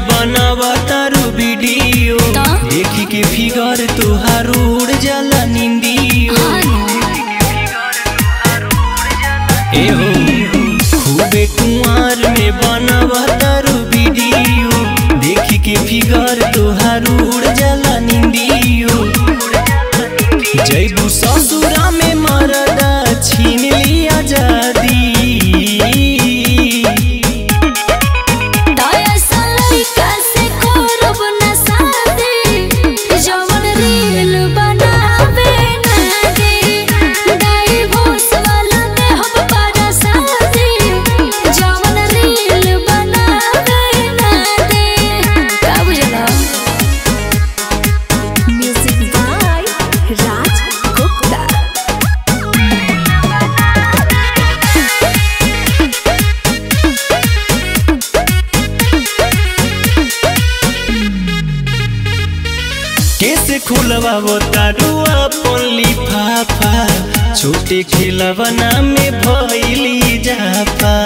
बनावा तारू वीडियो ता? देखी के फिगर तुहार उड़ जाला निंदियो ए हो खूबे कुंवर में बनावा तारू वीडियो देखी के फिगर तुहार उड़ जाला निंदियो जैबू ससुरा में मरदा छीन लिया आजादी म्यूजिक बाय राज गुप्ता कैसे खुलवाबो तारू अपन लिफाफा छोटे खिलवना में भइली जाफा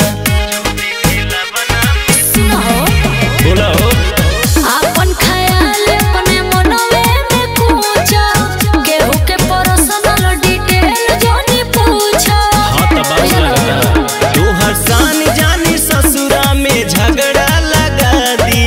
बोला हो अपन ख्याल अपने मनवे में पूछा केहू के पर्सनल डिटेल जानी पूछा हाँ तो बात लगता तोहर शान जानी ससुरा में झगड़ा लगा दी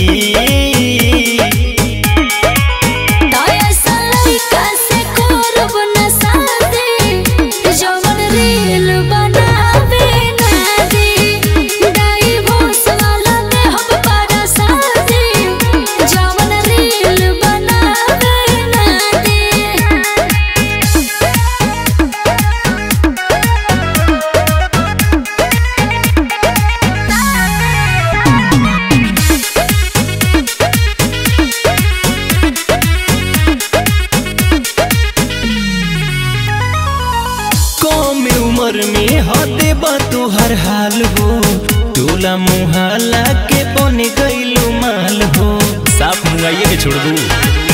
दया सलाइका से करब न शादी जवन रील बनावे ना दे दाई भोस वाला में हम पारा शादी जवन रील बनावे ना दे कम उम्र में हदे बा तुहर हाल हो टोला मुहाला के बन गइलू माल हो साफ मुंगाइए के छोड़ दू